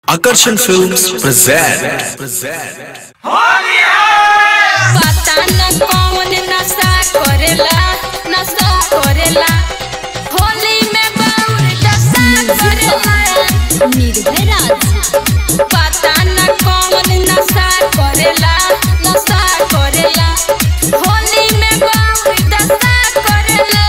Akarsan Films present. present. पता न कौन नशा करेला नशा करेला होली में बाउर दशा करेला निर्भय राज पता न कौन नशा करेला नशा करेला होली में बाउर दशा करेला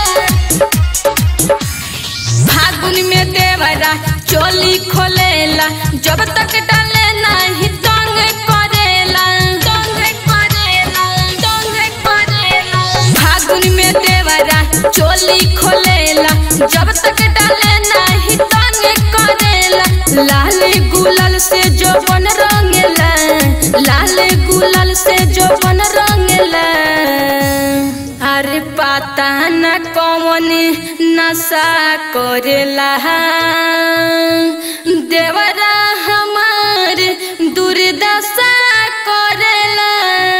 फागुन में देवरा चोली खोलेला जब तक डाले नहीं तंग करेला तंग करेला तंग करेला फागुन में देवरा चोली खोलेला जब तक डाले नहीं तंग करेला लाल गुलाल से जो बन रंगेला लाल गुलाल से जो बन रंगेला अरे पता न कौन नशा करेला देवरा हमार दुर्दशा करेला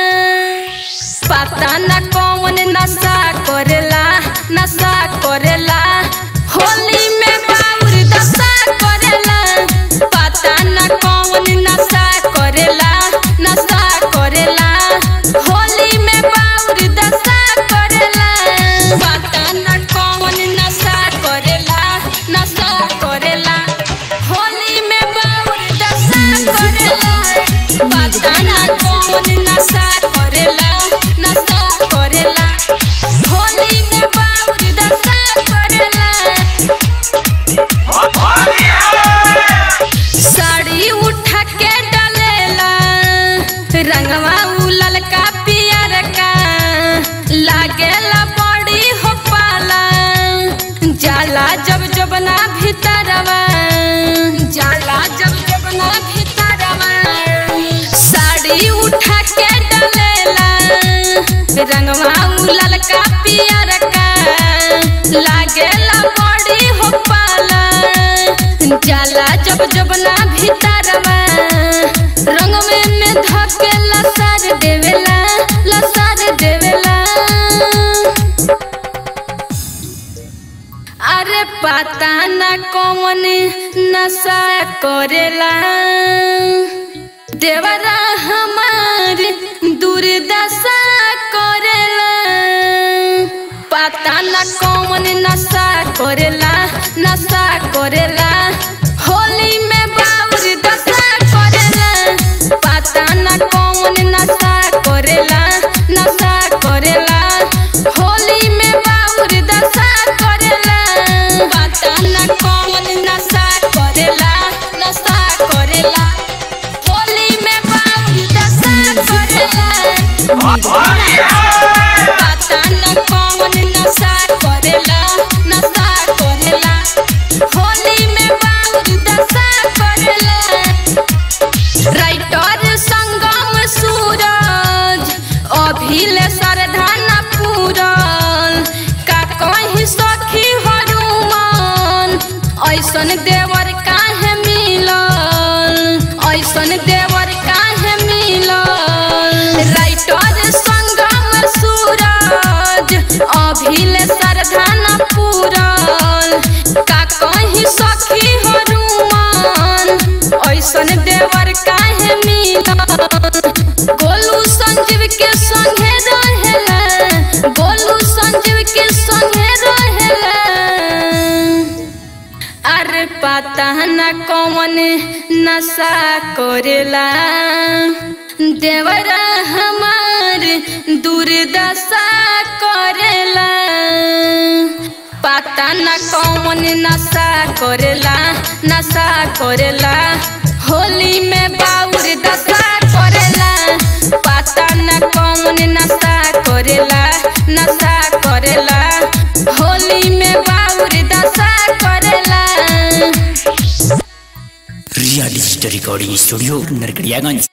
पता न कौन नशा करेला नशा करेला होली में बाउर दशा करेला पता न कौन नशा करेला नशा करेला होली में बाउर दशा करेला पता न कौन नशा करेला नशा करेला होली में बाउर दशा करेला पता न कौन नशा करेला नशा करेला होली में बाउर दशा करेला साड़ी उठा के डालेला रंगवा उलल का पियर का लागेला बड़ी हो पाला जाला जब जब ना भीतरवा जाला जब जब ना भीतरवा साड़ी उठा के डालेला रंगवा उलल का पियर का लागेला बड़ी हो पाला जाला जब जब ना भीतरवा रंग में में धके लसार देवेला लसार देवेला अरे पता न कौन नशा करेला देवरा हमार दुर्दशा करेला पता न कौन नशा करेला नशा करेला होली में बाउर दशा करेला पता न कौन नशा करेला नशा करेला होली में बाउर दशा करेला पता न कौन नशा करेला नशा करेला होली में बाउर दशा करेला पता न कौन नशा करेला नशा करेला होली में बाउर दशा करेला राइटर संगम सूरज अभिले सरधान पूरल का कहीं सखी हनुमान ऐसन देवर काहे मिलल ऐसन देवर काहे मिलल राइटर संगम सूरज अभिले सरधान पूरल का कहीं सखी हनुमान ऐसन देवर काहे मिलल गोलू संजीव के संगे रहेला गोलू संजीव के संगे रहेला अरे पता न कौन नशा करेला देवरा हमार दुर्दशा करेला पता न कौन नशा करेला नशा करेला होली में बाउर दशा करेला पता न कौन नशा करेला नशा करेला होली में बाउर दशा करेला real story recording studio Narkatiaganj